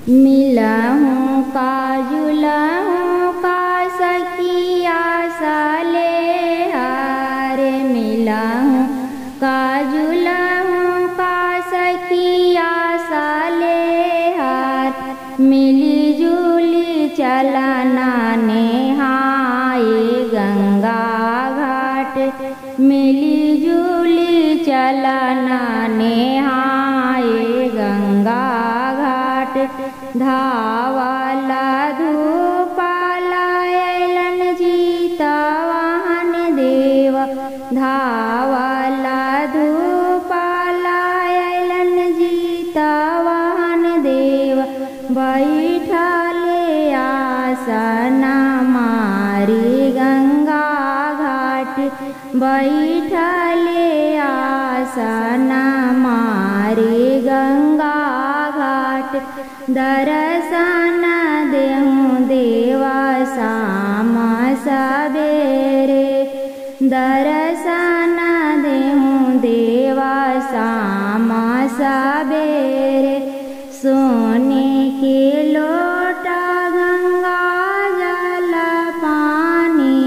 मिलहूँ का जुलहूँ का सखिया साले हार मिलहूँ का जुलहूँ का सखिया साले हार मिली जुली चलना नेहाए गंगा घाट मिली जुली चलना नेहाए गंगा घाट धावाला धूपाला अलन जीता वाहन देव धावाला धूपाला अलन जीता वाहन देव बैठले आसना मारी गंगा घाट बैठले आसना मारी गंगा घाट दर्शन देहूँ देवा शाम सबेरे दर्शन देहूँ देवा शाम सबेरे सोने के लोटा गंगा जल पानी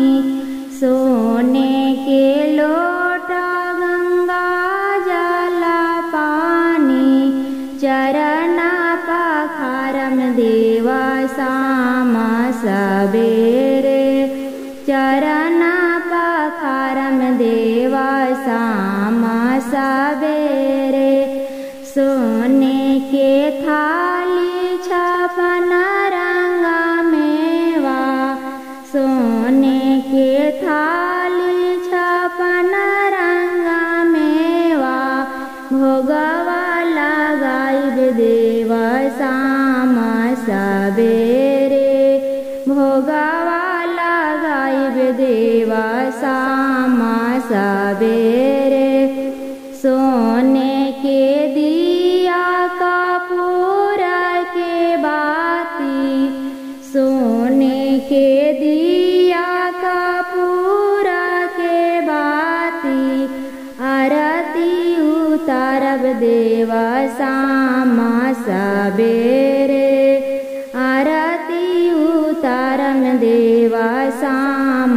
सोने के लोटा गंगा जल पानी चरना पखारम देवा शाम सबेरे चरना पखारम देवा शाम सबेरे सोने के थाली छपन रंग मेवा सोने के थाली छपन रंग मेवा भोगवा लगाइब देव शाम सबेरे भोगवा लगाइब देव शाम सबेरे सोने के दिया कपूर के बाती सोने के दिया कपूर के बाती आरती उतारब देव शाम सबेरे आरती उतारम देव शाम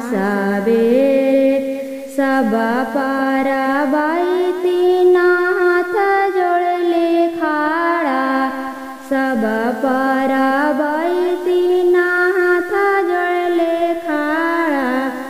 सबेरे सब पर बैती नाथ जोड़ले खाड़ा सब पर बैती नाथ जोड़ले खाड़ा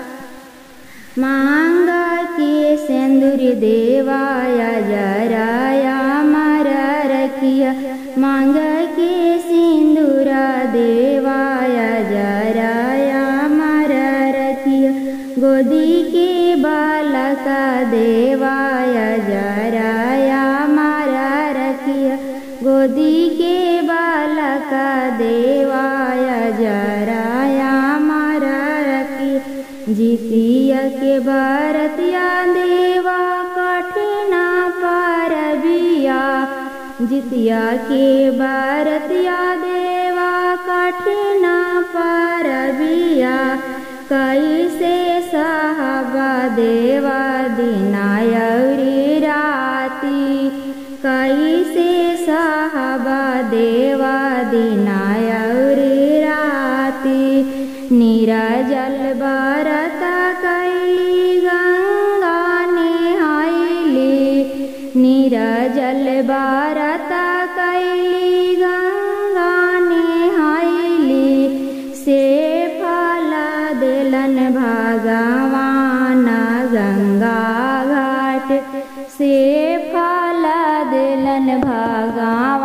मांग के सिंदूर देवाया जराया मर रखिया मांग के सिंदूर देवाया जराया मर रखिया गोदी के बालक देवाया जराया मारा रखिया गोदी के बालक देवाया जराया मारा रखिया जितिया के बरतिया देवा कठिना पर बिया जितिया के बरतिया देवा कठिना पर बिया कैसे साहबा देवा दिनायरी राती कैसे साहबा देवा दिनायरी राती निराजल बरत कैली गंगा नेहाइली निराजल बरत कैली गंगा नेहाइली से फला दिलन भगवान गंगा घाट से फला दिलन भगवान